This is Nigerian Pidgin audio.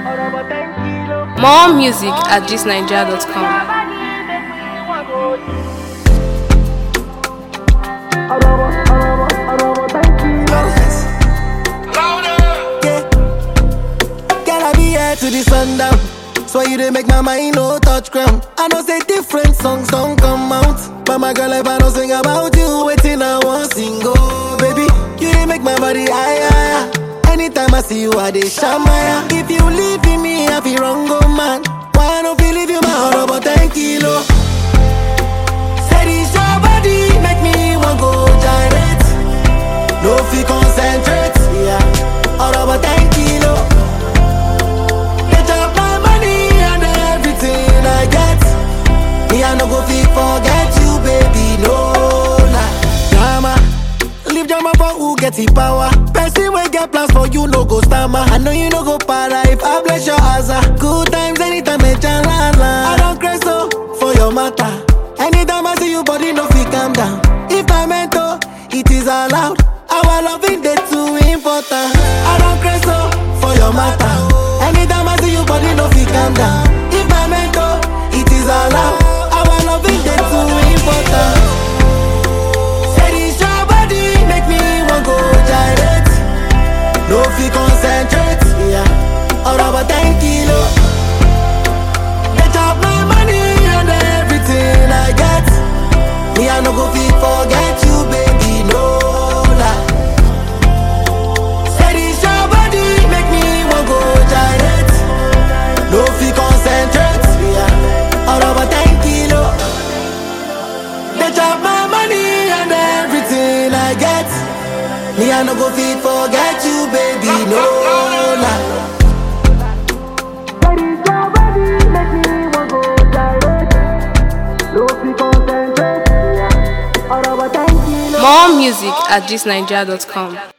More music at thisnigeria.com. Girl, I be here to the sundown. So you dey make my mind no touch ground. I know say different songs don't come out. But my girl, if I don't sing about you, waiting I want single. Baby, you dey make my body higher. higher. Anytime I see you, I dey shamaya. If you leave me, I feel wrong, oh man. Why I don't feel leave you my heart about 10 kilo? Said it's your body, make me want go gyrate. No fi concentrate, yeah. All about 10 kilo. They chop my money and everything I get. Me I no go fi forget you, baby, no lie. Drama, leave drama for who get the power. Person wey get plans for you no go stammer. I know you no go para if I bless your asa. Good times anytime me la la. I don't crazy so for your matter. Anytime I see you, body no fi calm down. If I meant to, it is allowed. Our loving day too important. I don't crazy so for your matter. Anytime I see you, body no fi calm down. If I meant to, it is allowed. Our loving day too important. Said it's your body, make me want go gyrate. No fi concentrate, yeah. All about 10 kilo. They chop my money and everything I get. Me I no go fi forget you, baby, no lie. Said it's your body, make me want go gyrate. No fi concentrate, yeah. All about 10 kilo. They chop my money and everything I get. Me I no go fit forget you, baby, no lie. More music at thisnigeria.com.